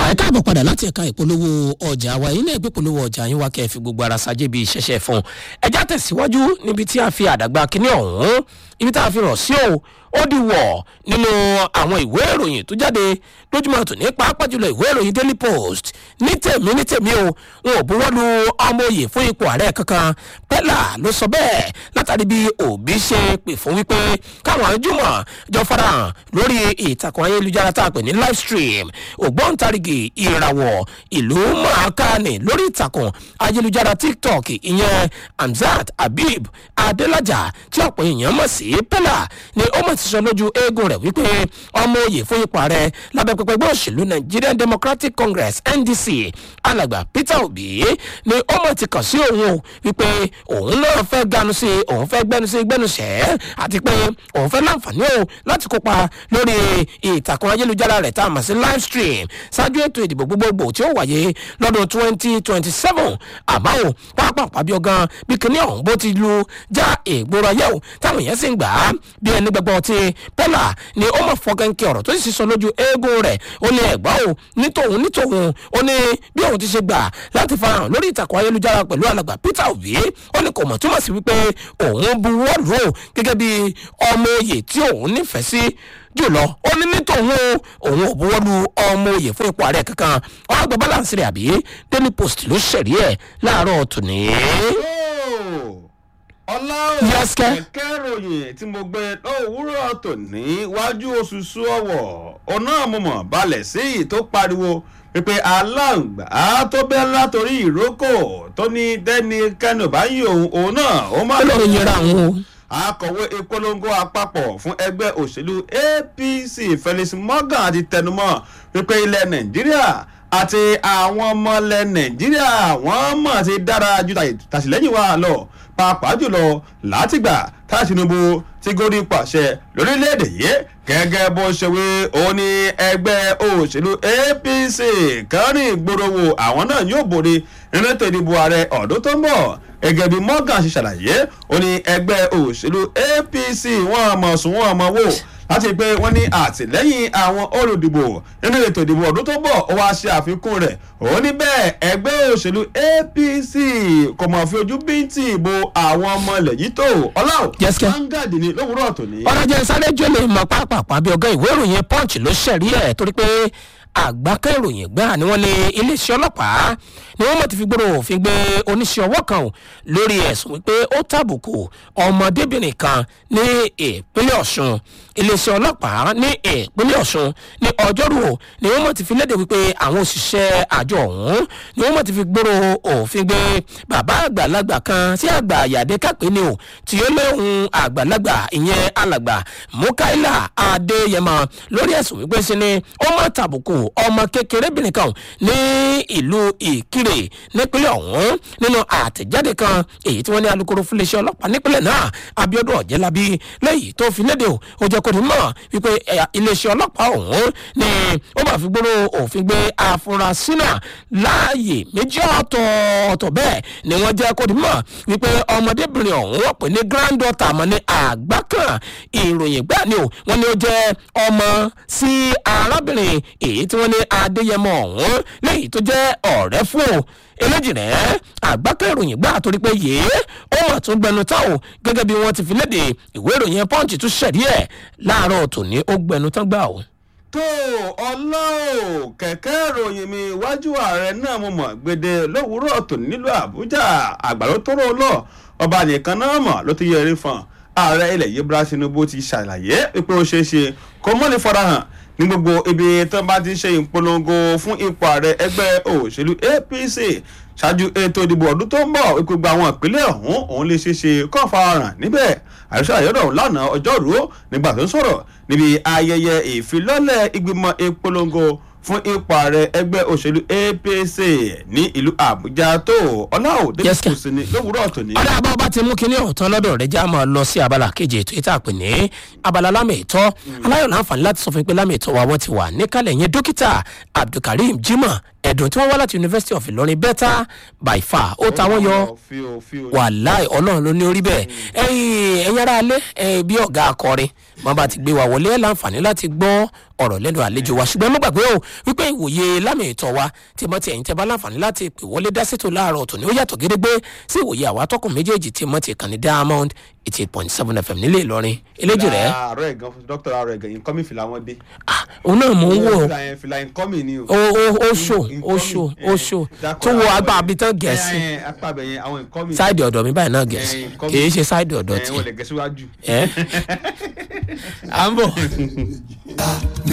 ẹ káàbọ̀ padà láti ẹ̀ka ìpolówó ọjà wa yìí náà gbé polówó ọjà yín wá kẹ́ ẹ fi gbogbo ara ṣáájú bí ìṣẹ̀ṣẹ̀ fún un ẹjá tẹ̀síwájú níbi tí a fi àdàgbà kínní ọ̀hún ibi tá a fi rọ̀ sí o ó di wọ̀ nínú àwọn ìwé ìròyìn tó jáde lójúmọ́ tòní pàápàá jùlọ ìwé ìròyìn daily post ní tèmi ní tèmi o n ò buwọ́ lu ọmọ òye fún ipò ààrẹ kankan pẹ́lá ló sọ bẹ́ẹ̀ látàrí bí òbí ṣe pè fún wípé káwọn àjùmọ̀ jọ farahàn lórí ìtàkùn ayélujára tá a pè ní live stream ògbóǹtarìgì ìràwọ̀ ìlú mọ̀ọ́kánì lórí ìtàkùn ayélujára tiktok ìyẹn hamzat habib adelaja tí ọ̀pọ̀ èèyàn mọ̀ sí pẹ́lá ni ó mọ̀ ti sọ lójú eégún rẹ̀ wípé ọmọ òye fún ipò ààrẹ lábẹ́ pẹpẹ ẹgbẹ́ òṣèlú nigerian democratic congress ndc alàgbà peter obi ni ó mọ̀ ti kàn sí òun o wípé òun náà fẹ́ ganu sí òun fẹ́ gbẹnu sí gbẹnusẹ́ àti pé òun fẹ́ láǹfààní o láti kópa lórí ìtàkùn ayélujára rẹ̀ tá a mọ̀ sí live stream ṣáájú ètò ìdìbò gbogbogbò tí ó wáyé lọ́dún twenty twenty seven àmọ́ o pápá pàbí ọgán bí kinní ọ̀hún bó ti lu já ìgboro ayé o táwọn èèyàn sì ń gbà á bí ẹni gbẹgbọ́ ti pẹ́lá ni ó mọ̀ fọkànkì ọ̀rọ̀ tó sì sọ lójú eégún rẹ̀ ó ní ẹ̀gbọ́n o nítòun nítòun ó ní bí òun ti ṣe gbà láti farahàn lórí ìtàkùn ayélujára pẹ̀lú alàgbà peter obi ó ní kò mọ̀ túmọ̀ sí wípé òun buwọ́ lù ú gẹ́gẹ́ bí ọmọ oyè tí òun nífẹ̀ẹ́ sí jùlọ ó ní nítòun òun ò buwọ́ lu ọmọ oyè fún ipò ààrẹ kankan ọ̀rọ̀ àgbà balance rẹ̀ àbí daily post ló ṣẹ̀rí ẹ̀ láàárọ̀ tòní. ọlá Yes, kẹ́. kẹ̀kẹ́ ròyìn tí mo gbé lówùúrọ̀ tòní wájú oṣooṣù ọwọ̀ ọ̀nà àmọ̀mọ̀ balẹ̀ sí i tó pariwo pípé aláǹgbá tó bẹ́ látòrí ìrókò tó ní dẹ́ni kẹ́nu báyìí òun òun náà ó má ó lọ́ọ́ yẹra àwọn o. akọ̀wé ìpolongo àpapọ̀ fún ẹgbẹ́ òṣèlú apc felix morgan ti tẹnumọ́ wípé ilẹ̀ nàìjíríà àti àwọn ọmọ ilẹ̀ nàìjíríà wọ́n mọ̀ ti dára ju tàṣìlẹ́yìn wa lọ pàápàá jùlọ látìgbà tá tinubu ti gorí pàṣẹ lórílẹ̀‐èdè yìí gẹ́gẹ́ bó ṣe wí ó ní ẹgbẹ́ òṣèlú apc kẹrin ìgboro wo àwọn náà yóò borí nínú ètò ìdìbò ààrẹ ọ̀dún tó ń bọ̀ gẹ́gẹ́ bí morgan ṣe ṣàlàyé ó ní ẹgbẹ́ òṣèlú apc wọ́n mọ̀ sùn wọ́n mọ̀ wò láti pé wọ́n ní àtìlẹ́yìn àwọn olùdìbò nínú ètò ìdìbò ọdún tó bọ̀ ó wá ṣe àfikún rẹ̀ ó ní bẹ́ẹ̀ ẹgbẹ́ òṣèlú apc kò mọ̀ fi ojú bíntì ìbò àwọn ọmọ ilẹ̀ yìí tó ọláò Yes, sir. vanguard ni lówùúrọ̀ tòní. ọ̀rọ̀jẹ̀ sáré jẹ́lẹ̀ mọ̀ pápápá bí ọ̀gá ìwé ìròyìn punch ló ṣẹ̀rí ẹ̀ torí pé àgbákẹ́ ìròyìn gbà ni wọ́n ní iléeṣẹ́ ọlọ́pàá ni wọ́n mọ̀ ti fi gbòòrò òfin gbé oníṣẹ́ ọwọ́ kan o lórí ẹ̀sùn wípé ó tàbùkù ọmọdébìnrin kan ní ìpínlẹ̀ ọ̀ṣun iléeṣẹ́ ọlọ́pàá ní ìpínlẹ̀ ọ̀ṣun ní ọjọ́rú o ni wọ́n mọ̀ ti fi léde wípé àwọn òṣìṣẹ́ àjọ ọ̀hún ni wọ́n mọ̀ ti fi gbòòrò òfin gbé bàbá àgbàlagbà kan sí àgbà àyàdé kápẹ́ ni o tí ó léhun àgbàlagbà ìyẹn alàgbà mukaila adéyẹmọ lórí ẹ̀sùn wípé sí ni ó má tàbùkù ọmọ kékerébìnrin kan ní ìlú ìkirè nípínlẹ̀ ọ̀hún nínú àtẹ̀jáde kan èyí tí wọ́n ní alūkkóró fúnléeṣẹ́ ọlọ́pàá nípínlẹ̀ náà abiodun ọ̀jẹ̀lábí lẹ́yìn tó fi léde o ó jẹ́ kó ní mọ̀ wípé ẹ̀yà iléeṣẹ́ ọlọ́pàá ọ̀hún ni ó máa fi gbóró òfin gbé afurasí náà láàyè méjì ọ̀tọ̀ọ̀tọ̀ bẹ́ẹ̀ ni wọ́n jẹ́ kó ní mọ̀ wípé ọmọdébìnrin ọ̀hún wọ́n pè ní granddaughter àmọ́ ní àgbákan ìròyìn gbà ni o wọ́n ní ó jẹ́ ọmọ sí arábìnrin èyí tí wọ́n ní adéyẹmọ ọ̀hún lẹ́yìn tó jẹ́ ọ̀rẹ́ fún o eléjì rẹ̀ àgbákẹ́ ìròyìn gbà torí pé yéé ó mà tún gbẹnu tán o gẹ́gẹ́ bí wọ́n ti fi léde ìwé ìròyìn punch tún ṣẹ̀rí ẹ̀ láàárọ̀ tòní ó gbẹnu tán gbà o. tó ọlọ́ọ̀ kẹ̀kẹ́ ìròyìn mi iwájú ààrẹ náà mo mọ̀ gbèdé lówùúrọ̀ tòní nílùú àbújá àgbàló tó rò lọ ọba nìkan náà mọ̀ ló ti yẹrí fún ààrẹ ilẹ̀ yìí bra tinubu ti ṣàlàyé pé ó ṣeé ṣe kó mọ́ni farahàn ní gbogbo ibi tó bá ti ṣe ìpolongo fún ipò ààrẹ ẹgbẹ́ òṣèlú apc ṣáájú ètò ìdìbò ọdún tó ń bọ̀ gbogbo àwọn ìpínlẹ̀ ọ̀hún òun lè ṣe ṣe kọ́ farahàn níbẹ̀ àyọ̀ṣọ́ àyọ̀dọ̀ lánàá ọjọ́rú nígbà tó ń sọ̀rọ̀ níbi ayẹyẹ ìfilọ́lẹ̀ ìgbìmọ̀ ìpolongo fún ipò ààrẹ ẹgbẹ́ òṣèlú apc ní ìlú àbújá tó ọláòdé Yes, sir. kò sí ní lówùúrọ̀ tòní. ọ̀dà àbá ọba ti mú kinní ọ̀tán lọ́dọ̀ rẹ̀ já máa lọ sí abala kejì ètò ìta pè ní abala lámì ìtọ́ aláyọ̀ láǹfààní láti sọ fún mi pé lámì ìtọ́ wa wọ́n ti wà níkàlẹ̀ yẹn dókítà abdulkareem jimoh ẹ̀dùn tí wọ́n wá láti university of ìlọrin better by far ó ta wọ́n yọ fíò fíò wàláì ọlọ́run ló ní orí bẹ́ẹ̀ ẹ̀yin ẹ̀yin ará alẹ́ ẹ̀ bí ọ̀gá akọrin wọn bá ti gbé wa wọlé ẹ̀ láǹfààní láti gbọ́ ọ̀rọ̀ lẹ́nu àlejò wa ṣùgbọ́n ẹ má gbàgbé o wípé ìwòye lámì ìtọ́ wa tí mo ti ẹ̀yìn tẹ́ bá láǹfààní láti pè wọlé dá sétò láàárọ̀ tòní ó yàtọ̀ gédégbé sí ìwòye àwa tọkùn méjèèjì tí mo ti kàn ní diamond eighty eight point seven fm nílé ìlọrin eléjì rẹ àárọ̀ ẹ̀gán dókítà àárọ̀ ẹ̀gán yìí kọ́mí fìlà wọn dé. òun náà mò ń wò ó fìlà yẹn fìlà yẹn kọ́mí ni o. ó ó ó ṣò ó ṣò ó ṣò tó wo agbá abitán gẹ̀ẹ́sì ẹ ẹ apá abẹ yẹn àwọn ìkọ́mí. sáìdì ọ̀dọ̀ mi báyìí náà gẹ̀ẹ́sì Eh, nǹkan kì í mi- ṣe sáìdì ọ̀dọ̀ ẹ tiẹ̀ wọ́n lè gẹ̀ síwájú. ẹ́ à ń bọ̀.